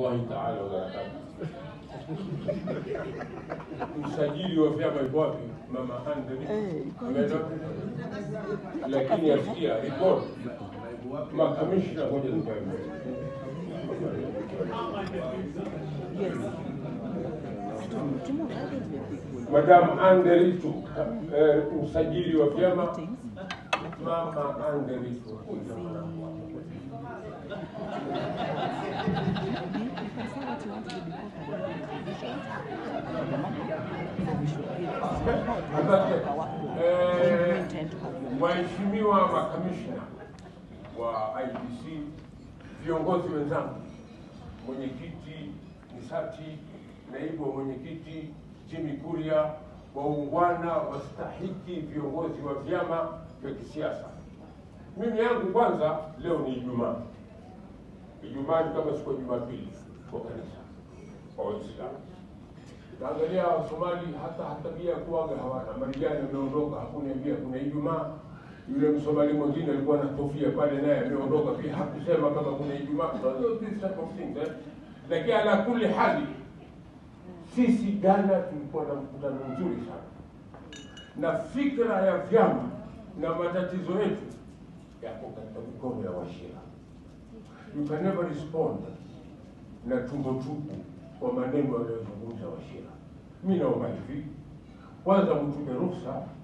warahmatullahi taala wabarakatuh. Msajili wa vyama yuko wapi? Mama Andre ameenda wapi? lakini asikia report makamishna moja zikaenda Madam Anderitu, eh, msajili wa vyama Mama Anderitu. Asante. Eh, Waheshimiwa makamishna wa IBC, viongozi wenzangu, mwenyekiti Nisati, naibu wa mwenyekiti Jimmy Kuria, waungwana wastahiki, viongozi wa vyama vya kisiasa. Mimi yangu kwanza, leo ni Ijumaa. Ijumaa ni kama siku ya Jumapili kwa kanisa kwa Waislamu. Naangalia Wasomali hata tabia ya kuaga hawana. Marijani ameondoka, hakuniambia kuna Ijumaa. Yule Msomali mwingine alikuwa na kofia pale, naye ameondoka pia, hakusema kama kuna Ijumaa. So, these type of things, eh. Lakini ala kuli hali, sisi Ghana tulikuwa na mkutano mzuri sana, na fikra ya vyama na matatizo yetu yako katika mikono ya washira. You can never respond na tumbo tupu kwa maneno yanayozungumza washira. Mi naomba hivi, kwanza mtupe ruhusa